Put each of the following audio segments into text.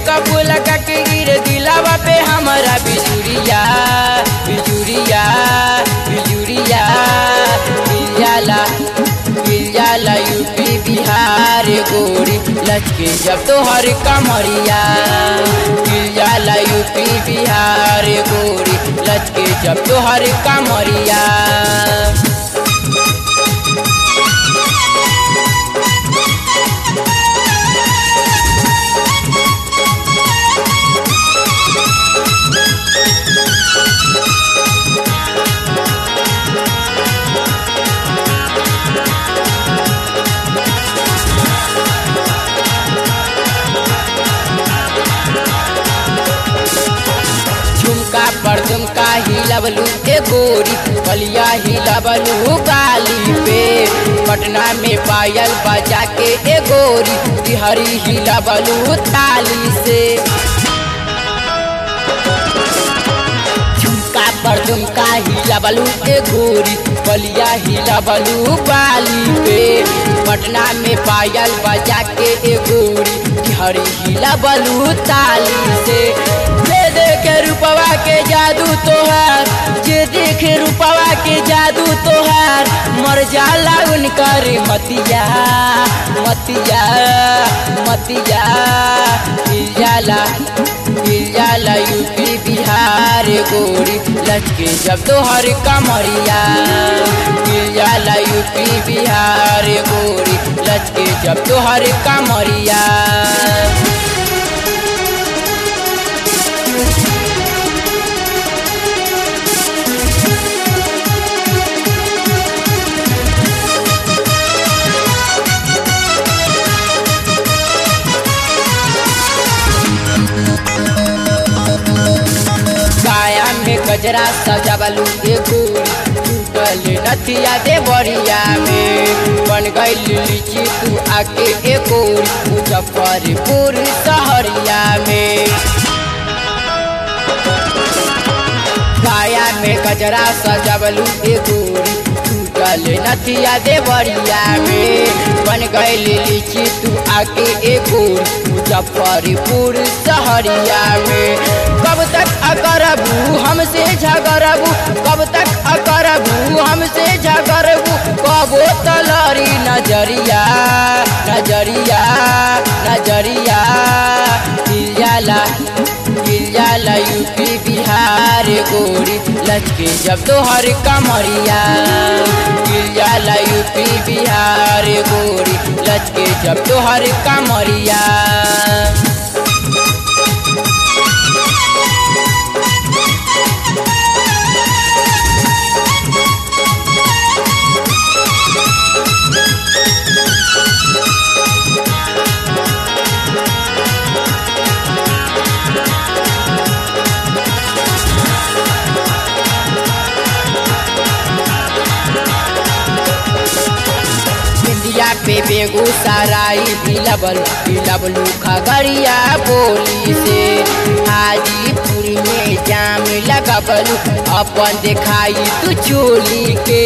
makeup लगा के गिर दिलावा पे हमारा बिजुरिया बिजुरिया बिजुरिया मिल जाला मिल जाला यूपी बिहार गोरी लचके जब तो हर कमरिया मिल जाला यूपी बिहार गोरी लचके जब तो हर कमरिया झुमका पर झुमका हिलबलू ए गोरी बलिया हिलबलू गाली पे पटना में पायल बजा के ए गोरी बिहारी हिलबलू ताली से झुमका पर झुमका हिलबलू ए गोरी बलिया हिलबलू बाली पे पटना में पायल बजा के ए गोरी बिहारी हिलबलू ताली से जे देखे रूपवा के जादू तोहार जे देखे रूपवा के जादू तोहार मर जाला उनकर मतिया मतिया मतिया मिल जाला मिल जाला यूपी बिहार गोरी लचके जब तोहर कमरिया मिल जाला यूपी बिहार गोरी लचके जब तोहर कमरिया काया में गजरा सजावलू ए गोरी टूटल नथिया दे बरिया में बन गई लीची तू आके ए गोरी मुजफ्फरपुर सहरिया में काया में गजरा सजावलू ए गोरी टूटल नथिया दे बरिया में बन गई लीची तू आके ए गोरी मुजफ्फरपुर सहरिया में कब तक अकरबू हमसे झगड़बू कब तक अकरबू हमसे झगड़बू कबो तलरी नजरिया नजरिया नजरिया मिल जाला मिल जाला यूपी बिहार गोरी लचके जब तोहर कमरिया मिल जाला यूपी बिहार गोरी लचके जब तोहर कमरिया इंडिया पे बेगूसराय बिलबल बिलबलू खगड़िया बोली से हाजीपुर में जाम लगबलू अपन दिखाई तू चोली के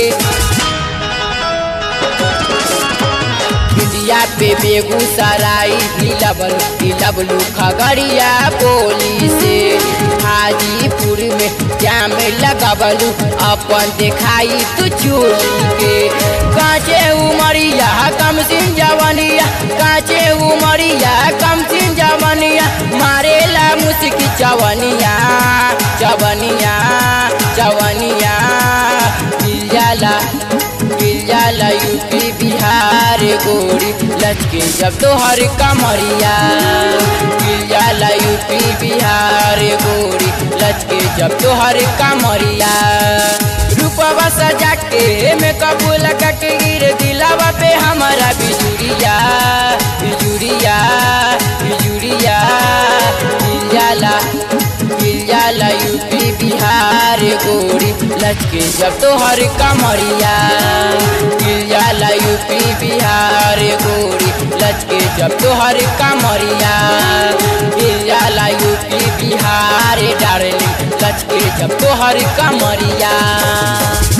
इंडिया पे बेगूसराय बिलबल बिलबलू खगड़िया बोली से हाजीपुर में जाम लगबलू अपन दिखाई तू चोली के काचे उमरिया कम सिंह जवनिया काचे उमरिया कम सिंह जवनिया मारेला मुस्की चवनिया चवनिया चवनिया मिल जाला मिल जाला यूपी बिहार गोरी लचके जब तोहर कमरिया मिल जाला यूपी बिहार गोरी लचके जब तोहर कमरिया रूपवा सजा के मेकअप लगा के गिर दिलावा पे हमारा बिजुरिया बिजुरिया बिजुरिया मिल जाला मिल जाला यूपी बिहार गोरी लचके जब तोहर कमरिया मिल जाला यूपी बिहार गोरी लचके जब तोहर कमरिया मिल जाला यूपी बिहार डार्लिंग लचके जब तोहर कमरिया